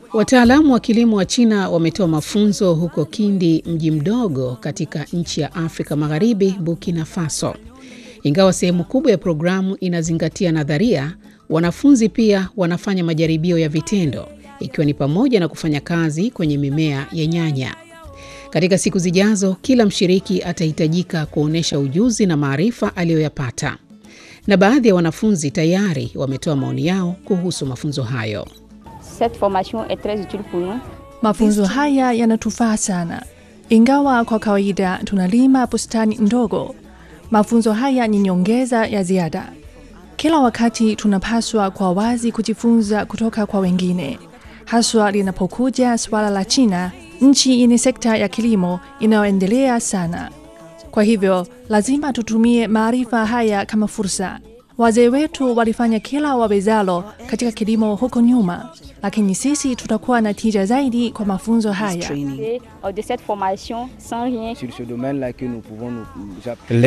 Wataalamu wa kilimo wa China wametoa mafunzo huko Kindi, mji mdogo katika nchi ya Afrika Magharibi, Burkina Faso. Ingawa sehemu kubwa ya programu inazingatia nadharia, wanafunzi pia wanafanya majaribio ya vitendo, ikiwa ni pamoja na kufanya kazi kwenye mimea ya nyanya. Katika siku zijazo, kila mshiriki atahitajika kuonyesha ujuzi na maarifa aliyoyapata, na baadhi ya wanafunzi tayari wametoa maoni yao kuhusu mafunzo hayo. Cette formation est très utile pour nous. Mafunzo haya yanatufaa sana, ingawa kwa kawaida tunalima bustani ndogo. Mafunzo haya ni nyongeza ya ziada. Kila wakati tunapaswa kwa wazi kujifunza kutoka kwa wengine, haswa linapokuja suala la China, nchi yenye sekta ya kilimo inayoendelea sana. Kwa hivyo lazima tutumie maarifa haya kama fursa. Wazee wetu walifanya kila wawezalo katika kilimo huko nyuma, lakini sisi tutakuwa na tija zaidi kwa mafunzo haya. Et, euh, de cette formation sans rien sur ce domaine-là que nous pouvons nous, nous appuyer.